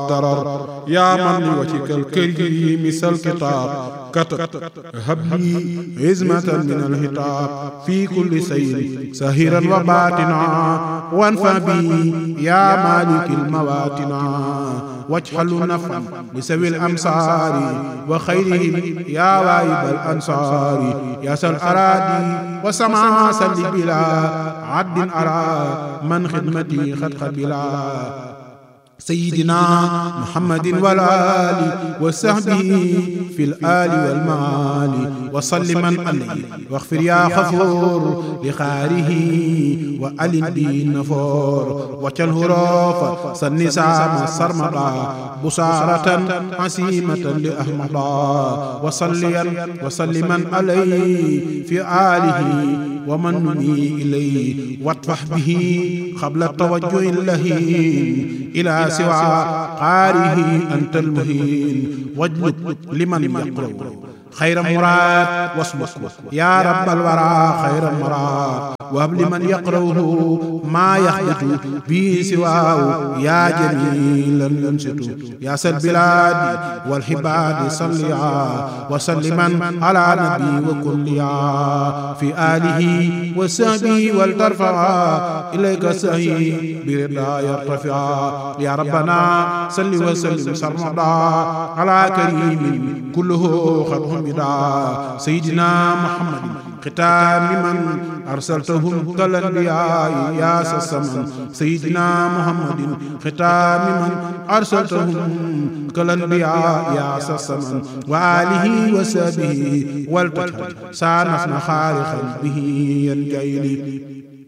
ضرر يا من لوجهك الكريم مثل الكتاب كتب هب لي عزمة من الهتاب في كل سير سهيرا وباطنا وانفع بي يا مالك المواتنا واجعل نفعا لسوي الأمصار وخيرهم يا وايب الأنصار يا سل أرادي وسمع سل بلا عد أرى من خدمتي خد خبلا سيدنا محمد والآل وصحبه في الآل والمال وسلما عليه واغفر يا غفور لخاره وألن به النفور وجله روف سنسام سرمدا بصارة عسيمة لأحمدا وصليا وسلما عليه في آله ومن نمي إليه واطفح به قبل التوجه اللهين إلى سوى قاره أنت المهين واجلب لمن يقرأ خير مراد واسلك يا رب الورى خير مراد وهب لمن يقرأه ما يخبط به سواه يا جميلا ينشط يا سل البلاد والحباد صليا وسلما على نبي وكليا في آله وصحبه ولترفع إليك سهي برضا يرتفع يا ربنا صل وسلم سرمدا على كريم كله خد حمدا سيدنا محمد ختام من أرسلتهم كالأنبياء يا سسمن سيدنا محمد ختام من أرسلتهم كالأنبياء يا سسمن وآله وسبه والتجهل سانفنا خالقا به ينجيلي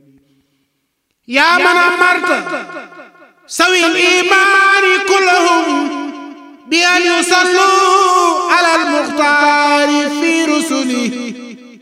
يا من أمرت سوي الإيمان كلهم بأن يصلوا على المختار في رسله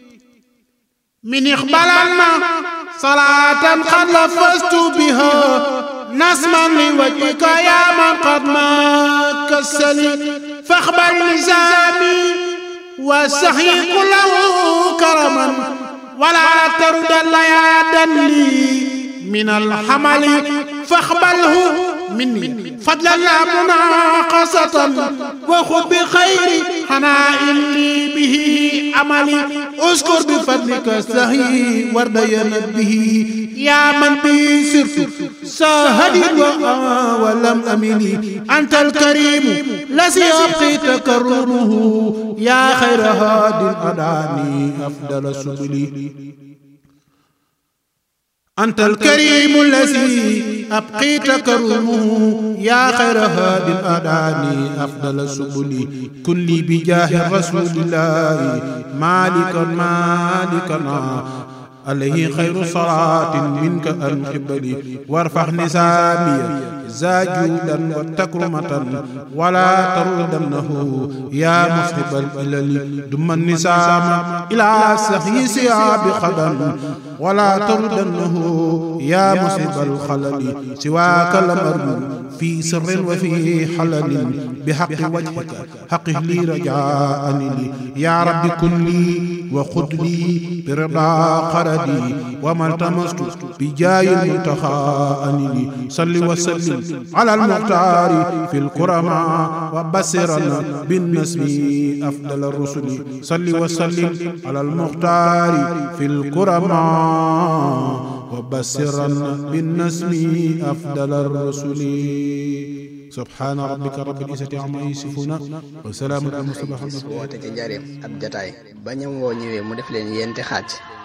من إقبالنا صلاة قد لفظت بها نسما لوجهك يا من قد ما كسلي فاقبل نزامي وسحي كله كرما ولا ترد الليادا لي من الحمل فاقبله مني فضلا لا مناقصة وخذ بخير حناء لي به عملي اذكر بفضلك سهي وردين به يا من بي سرت ساهد ولم أملي أنت الكريم الذي أبقي تكرمه يا خير هاد أداني أفضل سبلي أنت الكريم الذي أبقيت كرمه يا خير هاد الأداني أفضل سبلي كن لي بجاه رسول الله مالكا مالكنا عليه خير صلاة منك أن قبلي وارفع نسامي زاجودا وتكرمة ولا تردنه يا مصحب الإلل دم النسام إلى سخي سياب خدم ولا تردنه يا مصحب الخلل سواك الأمر في سر وفي حلل بحق وجهك حقه لي رجاء لي يا رب كن لي وخذ لي برضا قردي وما التمست بجاي المنتخى لي صل وسلم على المختار في الكرماء وبصرنا بالنسب أفضل الرسل صل وسلم على المختار في الكرماء وبصرنا بالنسب أفضل الرسل سبحان ربك رب العزة عما يصفون وسلام على المرسلين woote ci njaareem ab jataay ba ñam woo ñëwee mu def leen yenti xaaj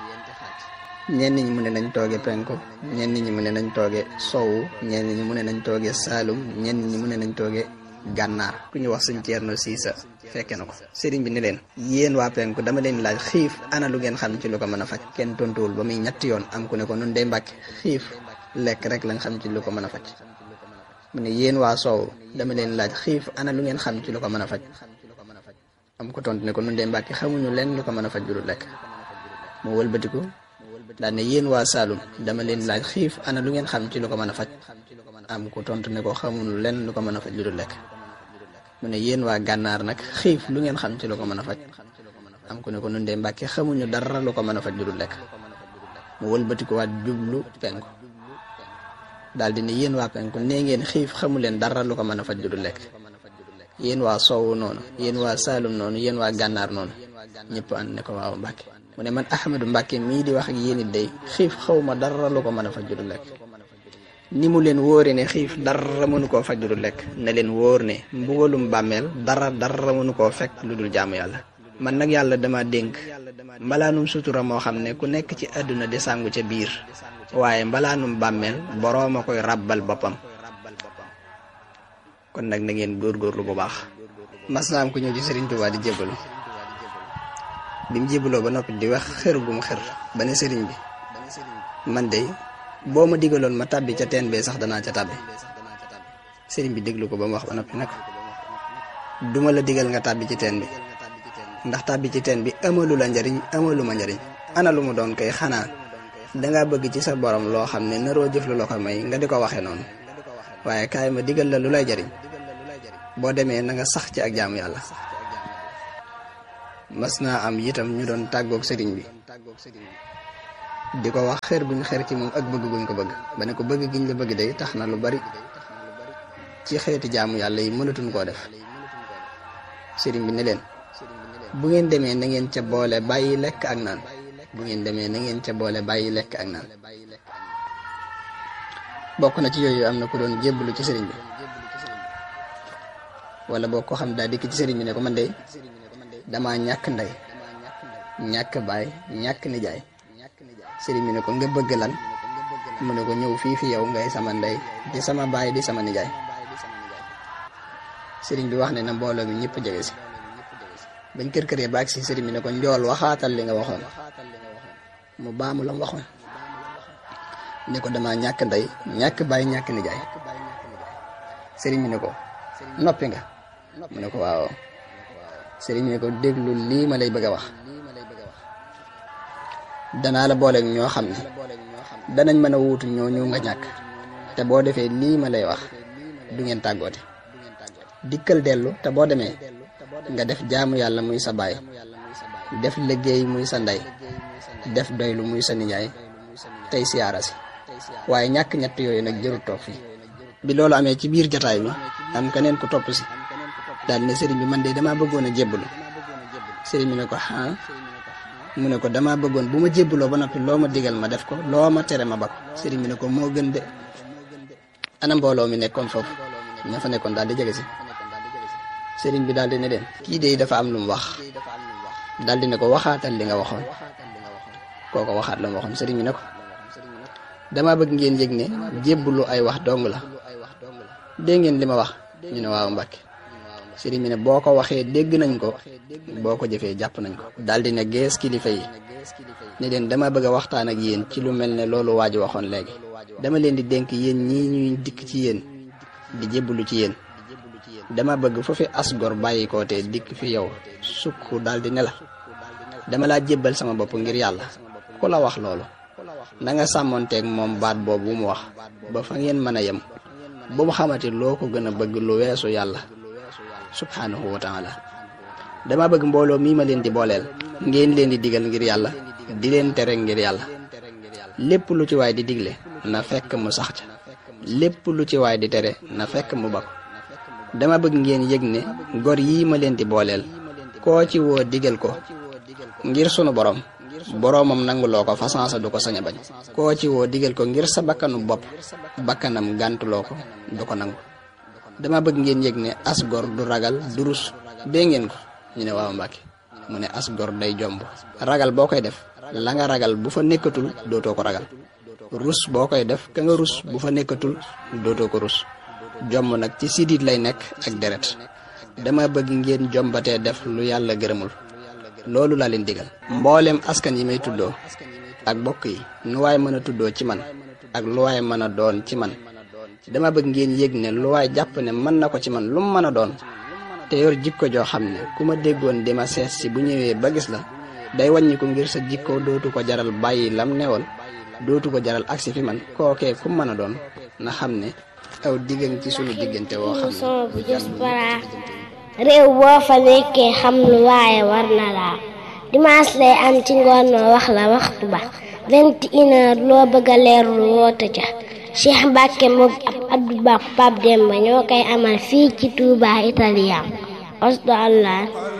ñenn ñi mu ne nañ tooge penku ñenn ñi mu ne nañ tooge sowu ñenn ñi mu ne nañ tooge saalum ñenn ñi mu ne nañ tooge gànnaar ku ñu wax suñ ceerno siisa fekke na ko sëriñ bi ni leen yéen waa penku dama leen laaj xiif ana lu ngeen xam ci lu ko mën a faj kenn tontuwul ba muy ñetti yoon am ku ne ko nun day mbàkke xiif lekk rek lañ xam ci lu ko mën a faj mu ne yéen waa soow dama leen laaj xiif ana lu ngeen xam ci lu ko mën a faj am ko tontu ne ko nun day mbàkke xamuñu leen lu ko mën a faj lu lekk mu wëlbatiku daal ne yéen waa Saalum dama leen laaj xiif ana lu ngeen xam ci lu ko mën a faj am ku tontu ne ko xamuñu leen lu ko mën a faj lu dul lekk mu ne yéen waa gànnaar nag xiif lu ngeen xam ci lu ko mën a faj am ku ne ko nun de mbàkke xamuñu dara lu ko mën a faj lu dul lekk mu wëlbatikuwaat jublu penku daal di ne yéen waa penku nee ngeen xiif xamu leen dara lu ko mën a faj du lekk yéen waa soowu noonu yéen waa saalum noonu yéen waa gànnaar noonu ñëpp ànd ne ko waaw Mbàkke mu ne man Ahmadu Mbàkke mii di wax ak yéen it day xiif xaw ma dara lu ko mën a faj du lekk ni mu leen wóore ne xiif dara mënu koo faj du lekk na leen wóor ne mbugalum bàmmeel dara dara mënu koo fekk lu dul jaamu yàlla man nag yàlla dama dénk mbalaanum sutura moo xam ne ku nekk ci àdduna di sàngu ca biir waaye mbalaanum bàmmeel boroom a koy ràbbal boppam kon nag na ngeen góorgóorlu bu baax mas naa am ku ñëw ci Serigne Touba di jébbalu bi mu jébbaloo ba noppi di wax xër gu mu xër ba ne Serigne bi man de boo ma digaloon ma tàbbi ca teen bee sax danaa ca tàbbi Serigne bi déglu ko ba mu wax ba noppi nag duma la digal nga tàbbi ci teen bi ndax tàbbi ci teen bi amalu la njariñ amalu ma njariñ ana lu mu doon kay xanaa dangaa bëgg ci sa borom loo xam ne naroo jëf lu la ko may nga di ko waxee noonu waaye kaay ma digal la lu lay jariñ boo demee na nga sax ci ak jaamu yàlla mas naa am itam ñu doon tàggoog sëriñ bi di ko wax xër guñ xër ci moom ak bëgg guñ ko bëgg ba ne ko bëgg giñ la bëgg day tax na lu bari ci xeeti jaamu yàlla yi mënatuñ koo def sëriñ bi ne leen bu ngeen demee na ngeen ca boole bàyyi lekk ak naan bu ngeen demee na ngeen ca boole bàyyi lekk ak naan bokk na ci yooyu am na ku doon jébbalu ci sëriñ bi wala boo ko xam daa dikk ci sëriñ bi ne ko man de damaa ñàkk ndey ñàkk baay ñàkk nijaay sëriñ bi ne ko nga bëgg lan mu ne ko ñëw fii fi yow ngay sama ndey di sama baay di sama nijaay sëriñ bi wax ne na mbooloo mi ñëpp jege si bañ kër këree baag si sëriñ bi ne ko njool waxaatal li nga waxoon mu baamu la mu waxoon ne ko damaa ñàkk ndey ñàkk baay ñàkk nijaay sëriñ bi ne ko noppi nga mu ne ko waaw sëriñ bi ne ko déglu lii ma lay bëgg a wax danaa la booleeg ñoo xam ne danañ mën a wuutu ñoo ñu nga ñàkk te boo defee lii ma lay wax du ngeen tàggoote dikkal dellu te boo demee nga def jaamu yàlla muy sa baay def liggéey muy sa ndey def doylu muy sa nijaay tey siyaara si waaye ñàkk ñett yooyu nag jërul toog fii bi loolu amee ci biir jataay bi am keneen ku topp si daal ne sëriñ bi man de damaa bëggoon a jébbalu sëriñ bi ne ko ah mu ne ko damaa bëggoon bu ma jébbaloo ba noppi loo ma digal ma def ko loo ma tere ma ba ko sëriñ bi ne ko moo gën de ana mbooloo mi nekkoon foofu ña fa nekkoon daal di jege si sëriñ bi daal di ne leen kii de dafa am lu mu wax daal di ne ko waxaatal li nga waxoon kooko waxaat la mu waxoon sëriñ bi ne ko dama bëgg ngeen yëg ne jébbalu ay wax dong la dégg ngeen li ma wax ñu ne waaw Mbàkke sëriñ bi ne boo ko waxee dégg nañ ko boo ko jëfee jàpp nañ ko daal di ne gees kilifa yi ne leen dama bëgg a waxtaan ak yéen ci lu mel ne loolu waa ji waxoon léegi dama leen di dénk yéen ñii ñuy dikk ci yéen di jébbalu ci yéen dama bëgg fu fi asgor bàyyi ko te dikk fi yow sukk daal di ne la dama laa jébbal sama bopp ngir yàlla ku la wax loolu na nga sàmmonteeg moom baat boobu mu wax ba fa ngeen mën a yem bu mu xamati loo ko gën a bëgg lu weesu yàlla subhanahu wa taala dama bëgg mbooloo mii ma leen di booleel ngeen leen di digal ngir yàlla di leen tere ngir yàlla lépp lu ci waay di digle na fekk mu sax ca lépp lu ci waay di tere na fekk mu bako dama bëgg ngeen yëg ne gor yii ma leen di booleel koo ci woo digal ko ngir sunu borom boroomam nanguloo ko façansa du ko sañ a bañ koo ci woo digal ko ngir sa bakkanu bopp bakkanam gàntuloo ko du ko nangu dama bëgg ngeen yëg ne as gor du ragal du rus dee ngeen ko ñu ne waaw Mbàkke mu ne as gor day jomb ragal boo koy def la nga ragal bu fa nekkatul dootoo ko ragal rus boo koy def ka nga rus bu fa nekkatul dootoo ko rus jomb nag ci sidit lay nekk ak deret dama bëgg ngeen jombatee def lu yàlla gërëmul loolu laa leen digal mboolem askan yi may tuddoo ak bokk yi nu waay mën a tuddoo ci man ak lu waay mën a doon ci man dama bëgg ngeen yëg ne lu waay jàpp ne mën na ko ci man lu mu mën a doon te yor jikko joo xam ne ku ma déggoon di ma seet si bu ñëwee ba gis la day wàññi ko ngir sa jikko dootu ko jaral bàyyi lam newoon dootu ko jaral agsi fi man kookee ku mën a doon na xam ne aw diggan ci sunu diggante woo xam son bu jës para réew boo fa nekkee xam lu waaye war na laa dimanche lay am ci ngoon noo wax la waxtu ba vingt une heure loo bëgg a leerlu woote ca Cheikh Mbacke moom ab Abdou Ba Pape Demba ñoo koy amal fii ci Touba Italia osdo allah